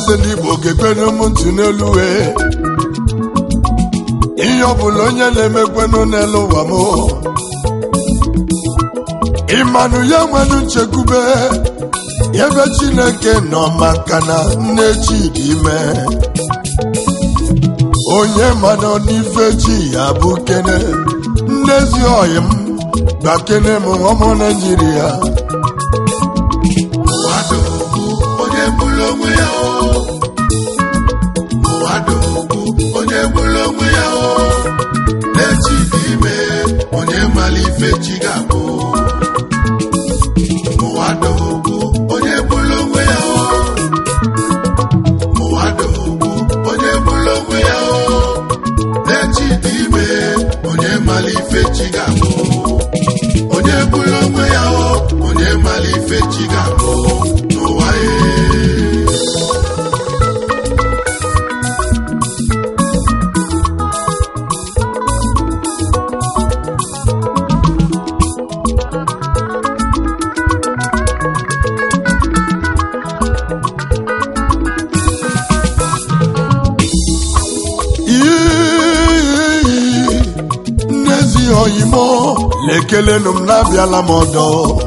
eze ndị igbo ga-ekwenụ m ntị n'elu wee ihe ọbụla onye na-emekwenụ n'elu ụwa m ịmanụ ya nwere nchekwube ebe chineke nọ maka na nne chi dị ime onye manụ n'ife chi ya bụ kene nnezi ọyị m gbakene m ọmụ naijiria Ụwadogwu onye gburu onwe ya o Ụwadogwu onye gburu onwe ya o na-echi dị ime onye mara ife chi ga-abụ Ụwadogwu onye gburu onwe ya o Ụwadogwu onye gburu onwe ya o na-echi dị ime onye mara ife chi ga-abụ onye gburu onwe ya o onye mara ife chi ga-abụ n'ụwa ya iyi nnezi oyimo na-ekelenụ m na-abịala m ọdọ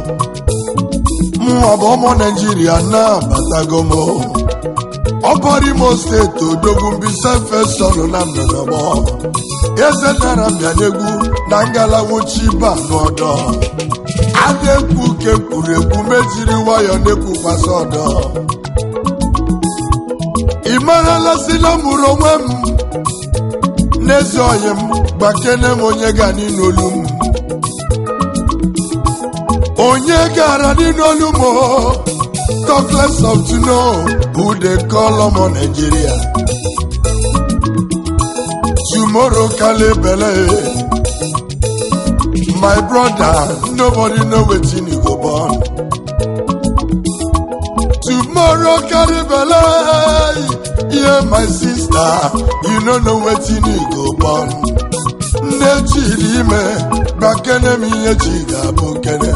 mụọ bụ ụmụ naijiria na-abatago m ọbọrọ imo steeti odogwu mbisa fesọnụ na ndọdọgbọ eze nara bịa n'egwu na ngalawuchi ba n'ọdọ a na-ekwu ke kwuru ekwu mejiri nwayọ na-ekwukwasị ọdọ ị marala si na mụrụ onwe m n'ezi ọyị m gbakene m onye ga n'olu m onye gara n'olu m o, talk less of to know who they call ọmọ Nigeria tomorrow kale bele my brother nobody know wetin e go born tomorrow carry belle yeah my sister you no know wetin e go born nne chiri ime gbakene m ihe chi ga-abụ kene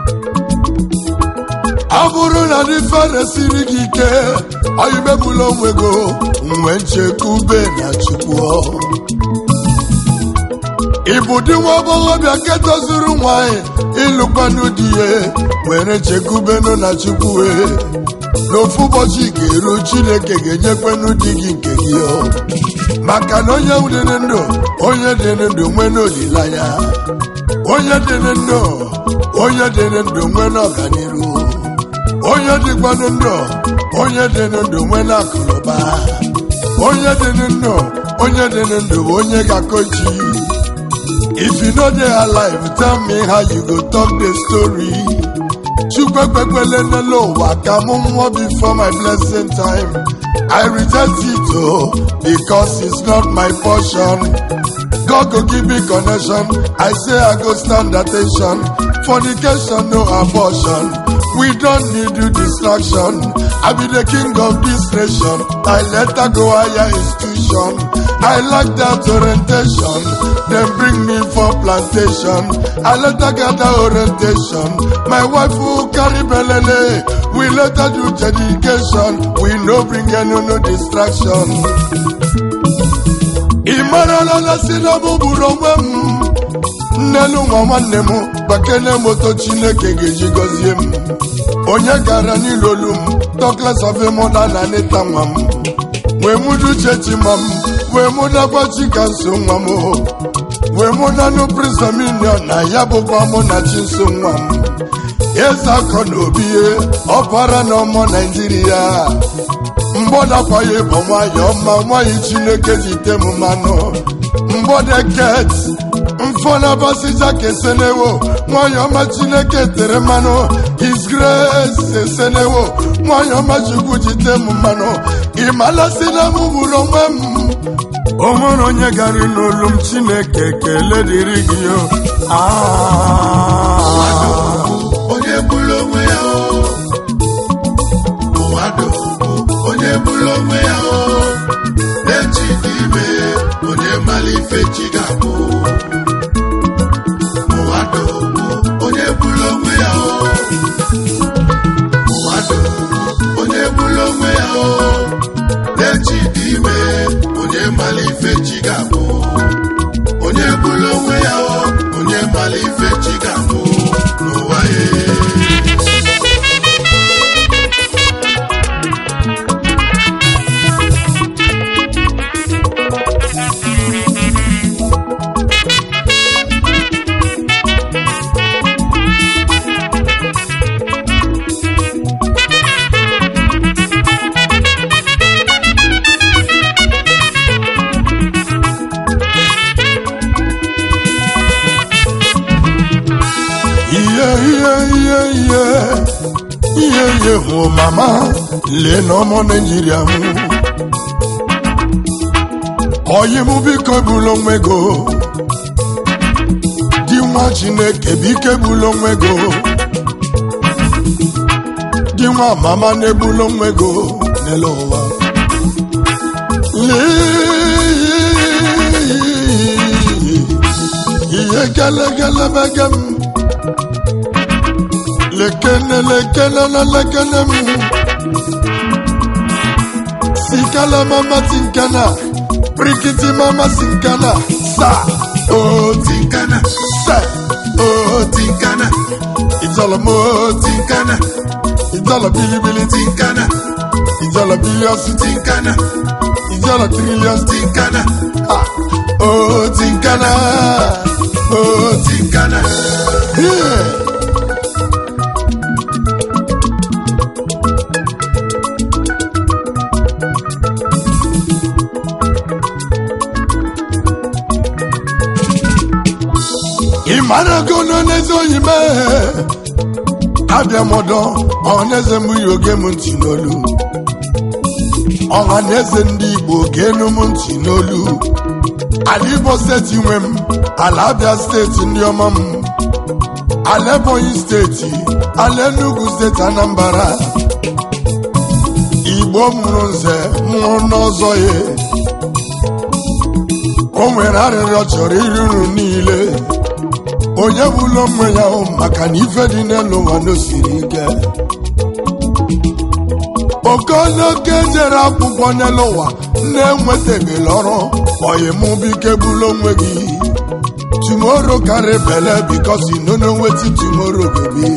ọ bụrụ na dị fere siri gị ike oyimebula onwe go mgbe nchekwube na chukwu ịbụ dị nwa agbọghọbịa nke tozuru nwanyị ịlụkwanụ di ya were chekwubenụ na chukwu wee n'ofu ụbọchị ga-eru chineke ga-enyekwenụ di gị nke gị o maka na onye dị ndụ onye dị ndụ nwee n'olileanya onye dị ndụ onye dị ndụ nwee n'ọganiru onye dịkwanụ ndụ onye dị ndụ nwee n'akụnụba onye dị ndụ onye dị ndụ bụ onye ga-akọchi if you no dey alive tell me how you go talk the story chukwekpekwele n'elu ụwa ka mụ nwụọ before my blessing time i reject it o because it's not my portion god go give me connection i say i go stand attention fornication no abortion we don't need you distraction i be the king of this nation i let her go higher institution i like that orientation dem bring me for plantation i let her gather orientation my wife who carry belele we let her do dedication we no bring any no distraction ị marala na si na mụ bụrụ onwe m nnenu nwa nwanne m gbakene moto chineke ga-eji gọzie m onye gara n'ilolu m tokles of mụda na nịta nwa m wee mụdu chechima m wee mụdakwa chika nso nwa m wee mụdanụ prisominion na ya bụkwa mụ na chi nso nwa m eze akọ na obi ọbara na ọmụ naijiria mgbọdakwaghị bụ nwayọ ma nwanyị chineke jite m mmanụ mgbọdeket mfọnabasija kesenewo nwanyị ọma chineke tere mmanụ his grace esenewo nwanyị ọma chukwu jite m mmanụ ịmalasị na m bụrụ onwe m o nwere onye gara n'olu m chineke kele dịrị gị o Ah. onye gburu onwe ya o Ụwadogwu onye gburu onwe ya o na-echi dị ime onye mara ife chi ga-abụ Ụwadogwu onye gburu onwe ya o Ụwadogwu onye gburu onwe ya o n'echi dị ime onye mara ife chi ga-abụ onye bụrụ onwe ya o onye mara ife chi ga-abụ n'ụwa ya ihe ihe ihe ihe ihe ihe hụ mama lee na ọmụ naijiria m oyi m biko ebula onwe go di nwa chineke biko ebula onwe go di nwa mama na-ebula onwe go n'elu ụwa Lee, ihe gelegelebege m lekene lekene na lekene m sikala mama tinkana prikiti mama sinkana sa oti tinkana se oti tinkana ijala moti tinkana ijala bilibili tinkana ijala billions tinkana ijala trillions tinkana ha oti tinkana oti tinkana yeah. ị mara go n'oneze oyi mee abịa m ọdọ ọhaneze m yi oge m ntị n'olu ọhaneze ndị igbo ga-enu m ntị n'olu ala igbo steeti nwe m ala abịa steeti ndị ọma m ala ebonyi steeti ala enugu steeti anambra igbo mụrụ nze mụrụ n'ọzọ ya o nwere arịrịọ chọrọ iri uru niile onye bụla onwe ya hụ maka na ife dị n'elu ụwa n'osiri ike okonoke jere akwụkwọ n'elu ụwa na-enwetabela ọrụ oyimụ bike bụla onwe gị tomorrow carry belle because you no know wetin tomorrow go be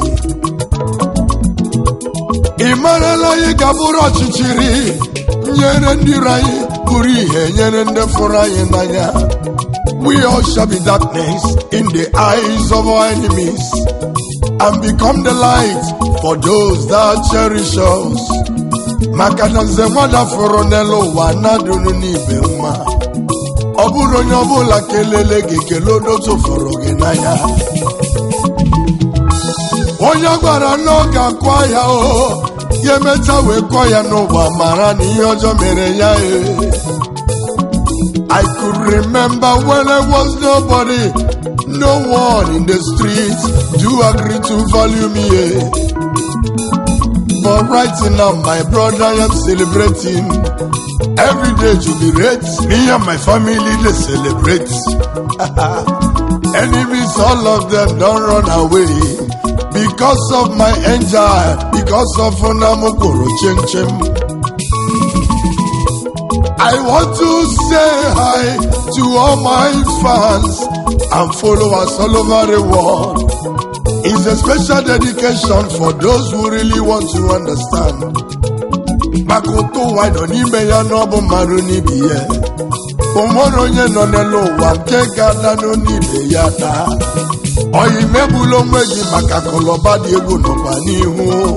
ị marala anyị ga-abụrụ ọchịchịrị nyere ndị iro anyị bụrụ ihe nyere ndị fụrụ anyị n'anya we all shall be darkness in the eyes of our enemies and become the light for those that cherish us maka na nze nwada fụrụ n'elu ụwa na-adụrụ n'ibe mma ọ bụrụ onye ọbụla kelele gị kelee odotu fụrụ gị n'anya onye gwara na ọ ga-akwa ya o ya emecha wee kọọ ya n'ụwa mara na ihe ọjọọ mere ya e I could remember when I was nobody, no one in the streets do agree to value me. eh. But right now, my brother, I am celebrating. Every day jubilate, me and my family they celebrate. Enemies, all of them don't run away because of my angel, because of Onamokoro Chem Chem. I want to say hi to all my fans and followers all over the world. It's a special dedication for those who really want to understand. Makoto wado n'ime ya n'ọbụ mmadụ n'ibi ya. O nwere onye nọ n'elu ụwa nke ga-adanụ n'ibe ya taa. Oyi megbula onwe gị maka kọlọba dị egwu nọkwa n'ihu.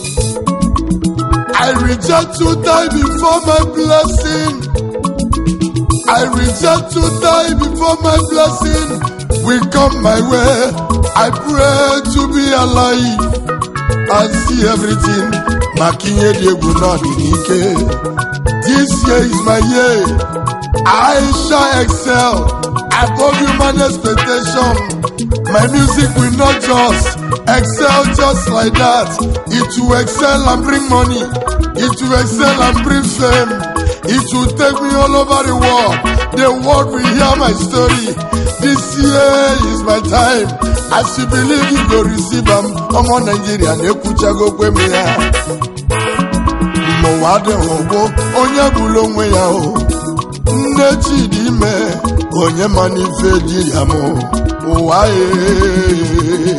I reject to die before my blessing. I reject to die before my blessing will come my way. I pray to be alive and see everything. Makinye Diegu n'ike. This year is my year. I shall excel above human expectation. My music will not just excel just like that. It will excel and bring money. It will excel and bring fame. It will take me all over the world. The world will hear my story. This year is my time. As you believe you go receive am. Ọmọ Nàìjíríà na-ekwuchago kwe m ya. Mmụọ ụwa adịghị ụgbụ onye bụrụ onwe ya o nne chidi ime onye ma n'ife ji ya mụ ụwa ee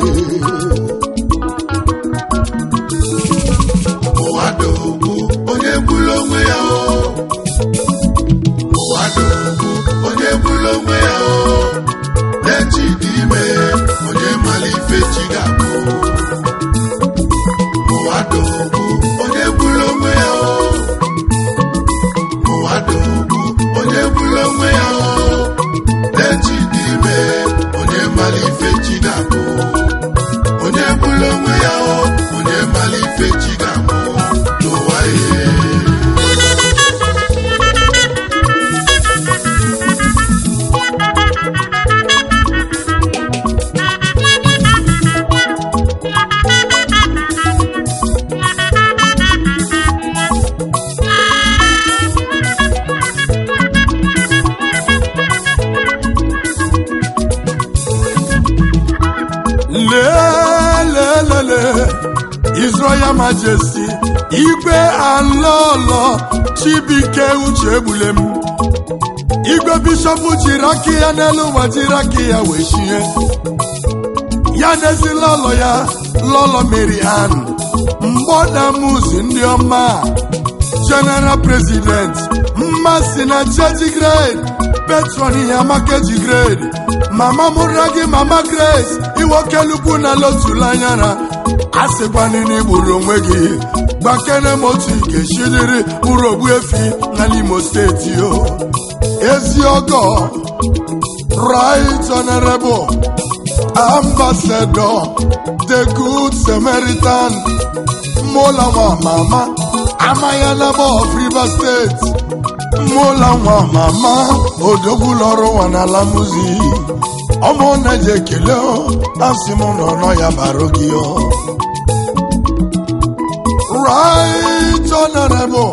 ụwa dogbu onye gburu onwe ya o ụwa dogbu onye gburu onwe ya o na-echi dị ime onye mara ife chi ga-abụ ụwa dogbu onye gburu onwe ya o ụwa dogbu onye gburu onwe ya o na-echi dị ime onye mara ife chi ga-abụ onye gburu onwe ya o onye mara ife chi ga-abụ n'ụwa ihe lelelele His Royal Majesty igwe alọlọ Chibike Uche Egbulem igwe bishọp jiri aka ya n'elu ụwa jiri aka ya wee chie ya n'ezi lọlọ ya lọlọ Mary Ann mgbọ na muzi ndị ọma general president mmasị na cheji grade petron ihe amakeji grade mama mụra gị mama grace iwokelukwu na lotulanyara a sịkwanịna igburu onwe gị gbakene m otu ikechidiri bụrụ ogbu efi n'ala imo steeti o ezi ọgọ right honorable ambassador the good samaritan mola nwa mama amayanaba of rivers steeti mola nwa mama odogwu lọrụ nwa n'ala muzi ọmụ na-eji ekele o asị m nọ nọ ya baro gị o right honorable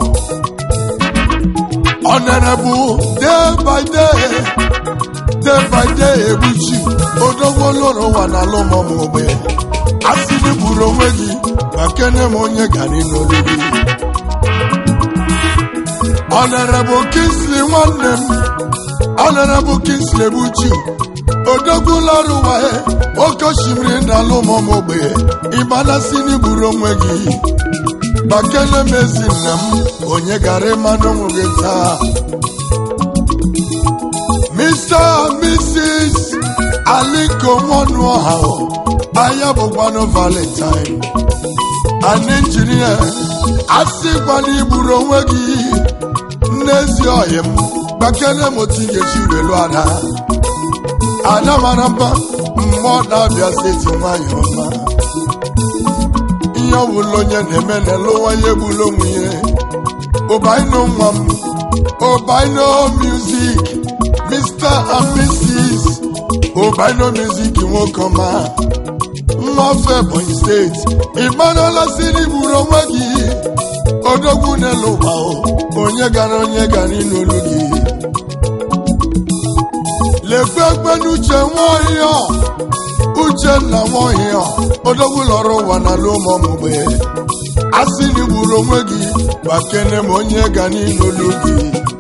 honorable day by day day by day egbuchi odogwu lụrụ nwa n'ala ụmụ ogbe asị gị buru onwe gị ma kene m onye gara n'olu gị Honorable Kingsley nwanne m Honorable Kingsley Buchi odogwu lọrụ wahe oke osimiri n'ala ụmụ ogbe ịgbanasị n'igburu onwe gị gbakele m ezi nna m onye gara ịmanụ ụmụ gị taa Mr. and Mrs. Aliko Nwanuoha anya bụkwanụ Valentine an injinia asịkwana igburu onwe gị n'ezi ọhịa m gbakere m otu ị ga-esi welu ada ada mara mma mmụọ na-abịa steeti nwanyị ọma ihe ọbụla onye na-eme n'ụwa ya egbula onwe ya ụbaino nwa m ụbaino music mr and mrs ụbaino music nwoke ọma nwafe ebonyi steeti ịmarala si n'igburu onwe gị odogwu n'elu ụwa o, onye gara onye gara n'olu gị lekwe ekpe n'uche nwaohịa uchenna nwaohịa odogwu lọrọ ụwa n'ala ụmụmgbe asị n'igburu onwe gị gbakene m onye ga n'olu gị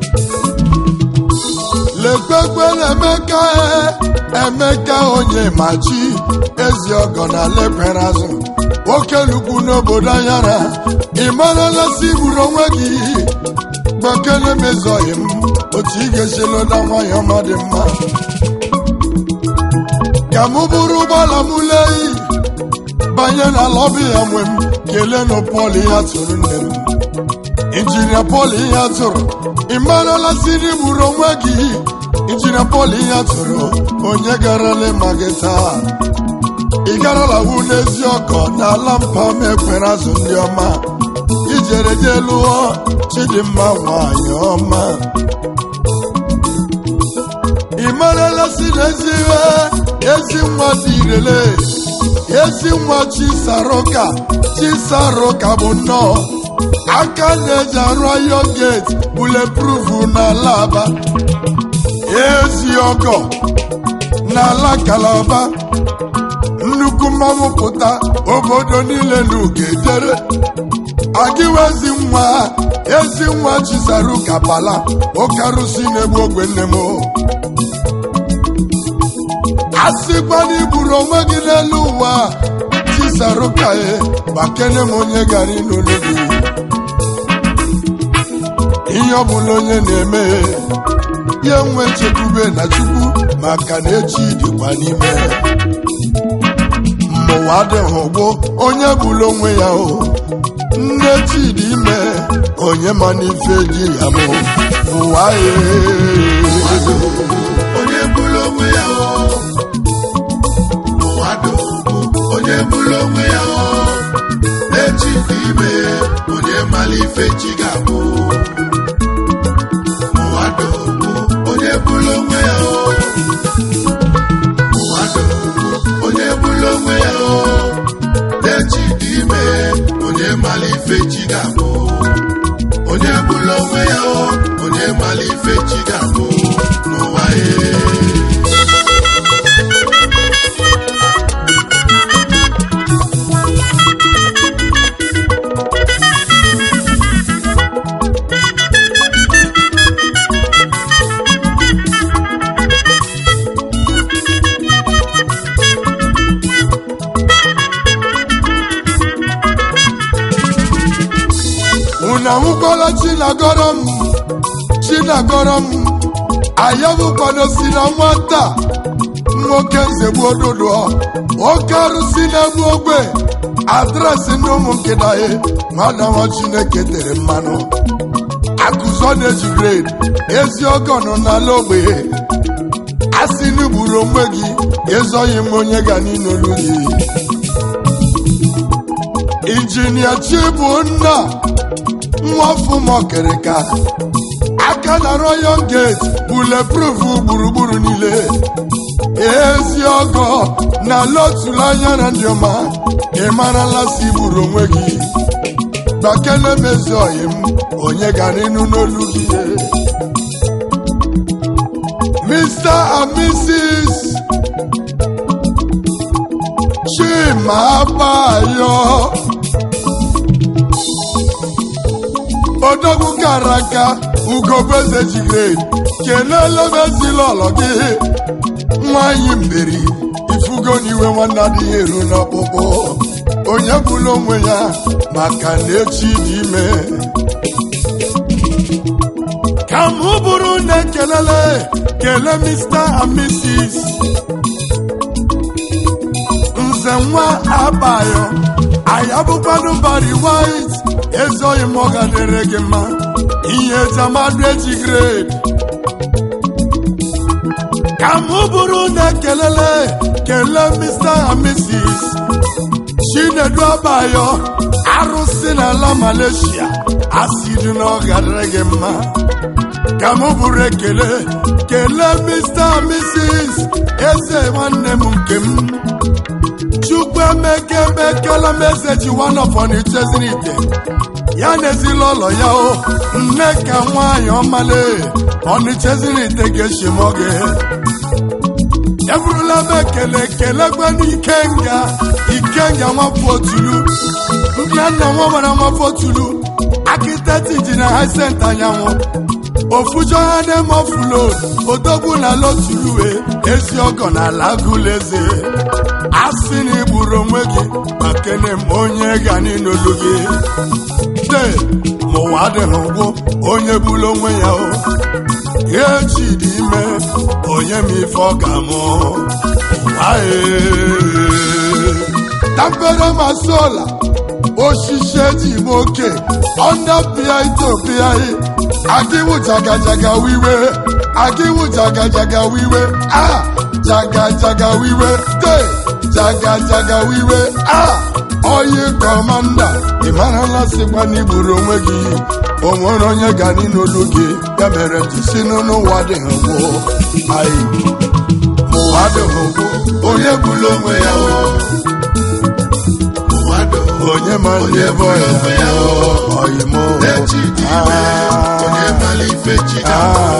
lekwe ekpe na-emeka emeka onye machi ezi ọgọ na lepere azụ nwoke lukwu n'obodo anyara ị marala si gburu onwe gị gbakele m ezoghị m otu ị ga-esi lụda nwanyị ọma dị mma ka mụ bụrụ ụgbọala m leyi banye na lọbi ya nwe m kelenụ pọl ihe atụrụ nne m injinia pọl ihe atụrụ ị marala si gburu onwe gị injinia pọl ihe atụrụ onye garala ịma gị taa ị garala wu n'ezi ọkọ n'ala mpa m ekwere azụ ndị ọma ijere je lụọ chidimma nwanyị ọma ị marala si n'ezi ihe ezi nwa dị irele ezi nwa chisaroka chisaroka bụ nnọọ aka na-eji arụ ayọ geti buleproof n'ala aba ezi ọgọ n'ala kalaba nnukwu mmanwụ pụta obodo niile n'ugedere gbagiwe ezi nwa ezi nwa chisaru kapala oke arụsị na-egbu ogwe nne m a sịkwa na igburu onwe gị n'elu ụwa chisaru ka e gbakene m onye gara n'olu gị ihe ọbụla onye na-eme ya nwe chekwube na chukwu maka na echi dịkwa n'ime mmụwa adịghị ụgbụ onye bụla onwe ya o nne chidi ime onye ma n'ife ji ya mụ ụwa onye bụrụ onwe ya o ụwa dogo onye bụrụ onwe ya o echi dị ime onye mara ife chi ga-abụ ụwa dogo onye bụrụ onwe ya o ụwa dogo onye bụrụ onwe ya o echi dị ime onye mara ife chi ga-abụ onye bụrụ onwe ya o onye mara ife chi ga-abụ n'ụwa ya unu ahụkwala chinagọrọ m chinagọrọ m ayabụkwado si na nwata nwoke nzegbu ododo oke arụsị na-egbu ogbe adresị ndị ụmụ nkịta ya nwada nwa chineke tere mmanụ akụzọ na-eji gred ezi ọgọ nọ n'ala ogbenye asị n'igburu onwe gị ezoghị m onye ga n'inolu gị injinia chibunna nwafụmọkịrịka aka na royal gate buleproof gburugburu niile ezi ọgọ na lotulu anya na ndị ọma ị marala si gburu onwe gị gbakele mezi oyi m onye gara ịnụ n'olu gị Mr. and Mrs. Chima Abayo odogwu kara aka ugobeze jigred kelele m ezila ọlọ gị nwanyị mberi ifugo n'iwe nwanne adịghị eru n'ọkpụkpụ onye bụla onwe ya maka na echi dị ime ka m bụrụ na ekelele kele Mr. and Mrs. nze nwa abayo ayabụkwanụ bari white ezoghị m ọ gadere gị mma ihe jamadu eji gred ka m bụrụ na kelele kele Mr. and Mrs. chinedu abayo arụsị n'ala Malaysia asịrị na ọ gadere gị mma ka m bụrụ ekele kele Mr. and Mrs. eze nwanne m nke m chukwu emeke emekela m eze ji wanọfọ n'icheziri ite ya na ezila ụlọ ya o nne ka nwaanyị ọmale ọnịcheziri ite ga-echi m oge eburula m ekele kelekwenu ikenga ikenga nwafọ otulu nna nna nwa gbara nwafọ otulu akiteti ji na haisent anyanwụ ofujo ha na-emofulo odogwu na lotuluwe ezi ọgọ na ala agụleze asị na igburu onwe gị makene m onye ga n'inolu gị de mụwa adịghị ụgwụ onye bụrụ onwe ya o ya echi dị ime onye m ife ọ ga-amụ tampere masola osisi eji m oke ọnda pịa itopịa agịwụ jagajaga wiwe agịwụ jagajaga wiwe a jagajaga wiwe de jagajaga wiwe a oyi kọmanda ị marala sịkwa na igburu onwe gị o nwere onye ga n'olu gị ya mere m ji si n'ụwa dịghị gwụ anyị ụwa dịghị gwụ onye bụrụ onwe ya o ụwa dogo onye ma ndị ebe ọya onye oyimo echi dị ime onye mara ife chi ga-abụ